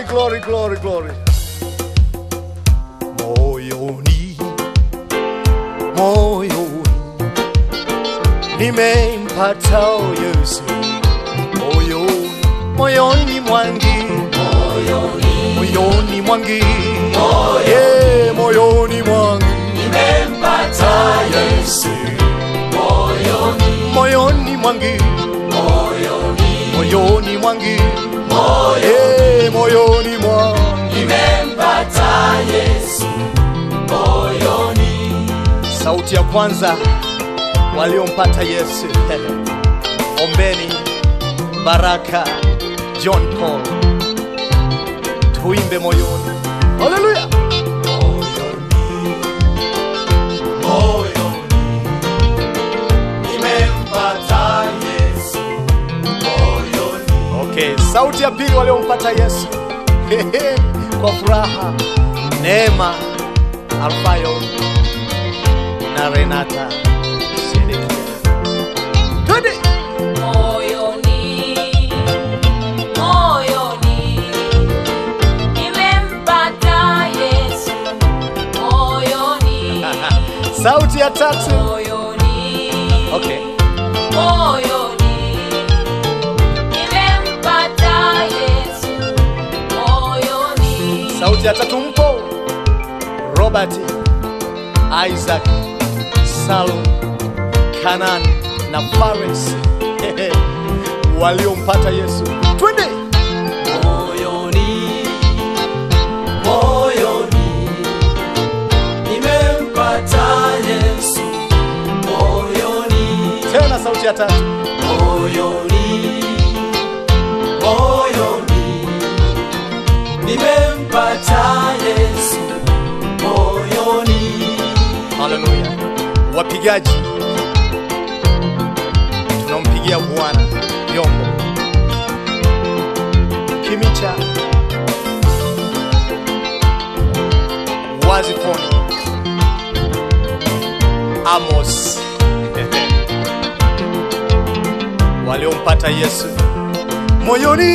glory, glory, glory. Moyoni, moyoni, nimempata Yesu. Moyoni, moyoni mwangi, moyoni mwangi, yeah, moyoni mwangi, nimempata Yesu. Moyoni mwangi, moyoni mwangi, yeah, moyoni mwangi. nimempata Yesu moyoni sauti ya kwanza waliompata Yesu. Ombeni Baraka John Paul, tuimbe moyoni. Haleluya! moyoni nimempata Yesu moyoni Okay, sauti ya pili waliompata Yesu kwa furaha, Neema Alfayo na Renata Sedekia. Twende! Moyoni, moyoni, nimempata Yesu. Moyoni, Sauti ya tatu. moyoni, Okay. moyoni, nimempata Yesu. Moyoni, Sauti ya tatu mpo Robert, Isaac, Salum, Kanan na Fares waliompata Yesu. Twende! moyoni moyoni nimempata Yesu moyoni Tena sauti ya tatu. moyoni moyoni nimempata Yesu moyoni Haleluya. Wapigaji tunampigia Bwana vyombo. Kimicha Wazifoni Amos waliompata Yesu moyoni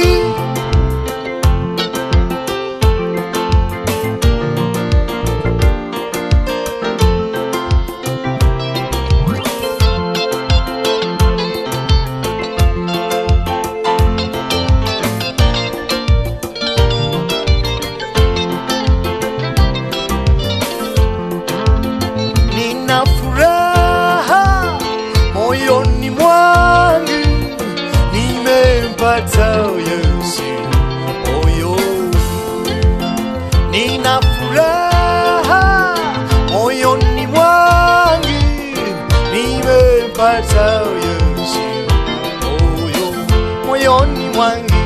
nina furaha moyoni mwangu, nimempata Yesu moyoni. Nina furaha moyoni mwangu, nimempata Yesu moyoni, moyoni mwangu,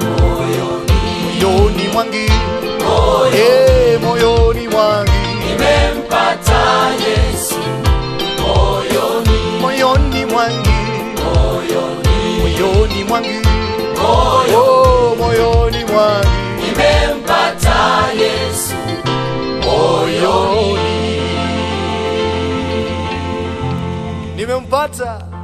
moyoni mwangu, eh, moyoni mwangu nimempata Yesu moyoni moyoni mwangu moyoni moyoni mwangu oh, moyoni mwangu nimempata Yesu moyoni nimempata